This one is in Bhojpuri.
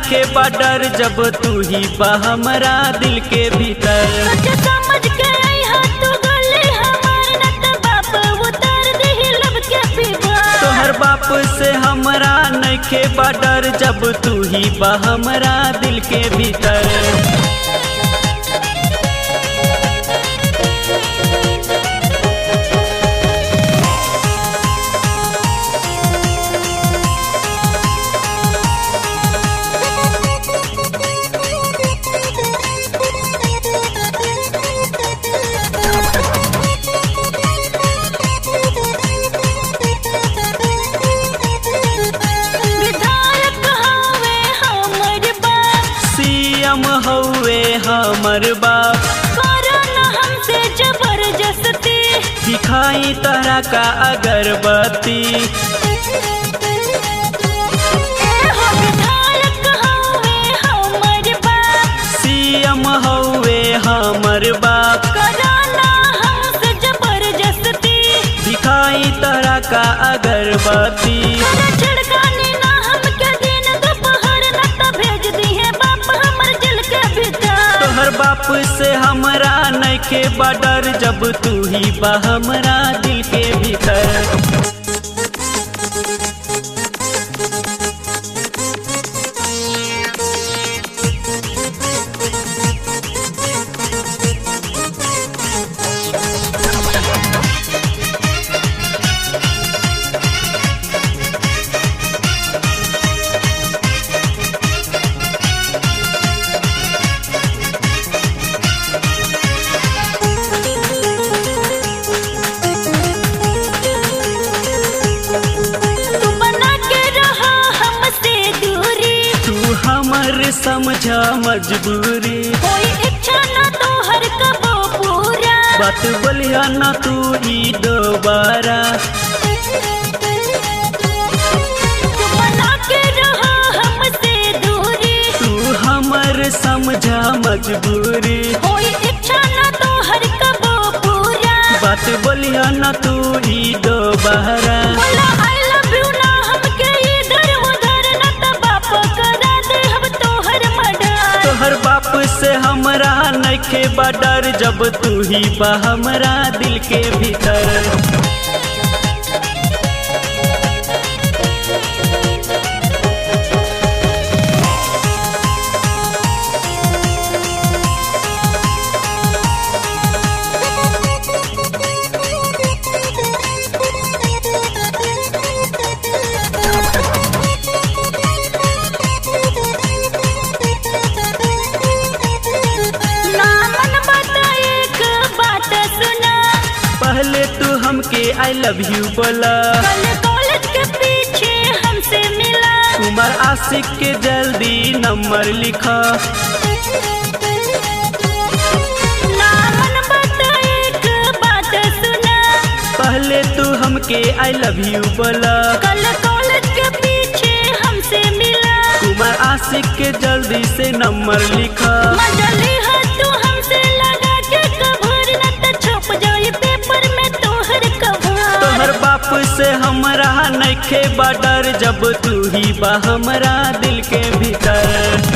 नइखे बडर जब तू ही बा हमरा दिल के भीतर सोच समझ के अइहा तू गले हमार न त बाप उतार देहि लब के पीवा तोहर बाप से हमरा नइखे बडर जब तू ही बा हमरा दिल के भीतर विधायक हवे हमर बाप सीएम हौवे हमर बाप करो न हमसे जबरदस्ती दिखाई तरह का अगरबत्ती ए हो विधायक हवे हमर बाप सीएम हौवे हमर बाप करो न हमसे जबरदस्ती दिखाई तरह का अगरबत्ती करो छिड़कानी ना हमके दिन दोपहर न त भेज दिहे बाप हमर दिल के भीतर तोहर बाप से हमरा नइखे बडर जब तू ही बा हमरा दिल के भीतर तू बना के रहा हमसे दूरी तू हमर समझ मजबूरी कोई इच्छा न तो हर कबो पूरा बात बोलिया ना तू ई दोबारा तू बना के रहा हमसे दूरी तू हमर समझ मजबूरी कोई इच्छा न तो हर कबो पूरा बात बोलिया ना तू ई दोबारा बोला आई लव यू ना हमके इधर उधर न त बाप करा दे हम तोहर मर्डर तोहर बाप से हमरा नइखे बडर जब तू ही बा हमरा दिल के भीतर ना मन बता एक बात सुना पहले तू हमके आई लव यू बोला कल कॉलेज के पीछे हमसे मिला कुमार आशिक के जल्दी नंबर लिखा ना मन बता एक बात सुना पहले तू हमके आई लव यू बोला कल कॉलेज के पीछे हमसे मिला कुमार आशिक के जल्दी से नंबर लिखा मजली है तू हमसे लगा के कभर न त छप जाई पेपर में तोहर कभर तोहर बाप से हमरा नइखे बडर जब तू ही बा हमरा दिल के भीतर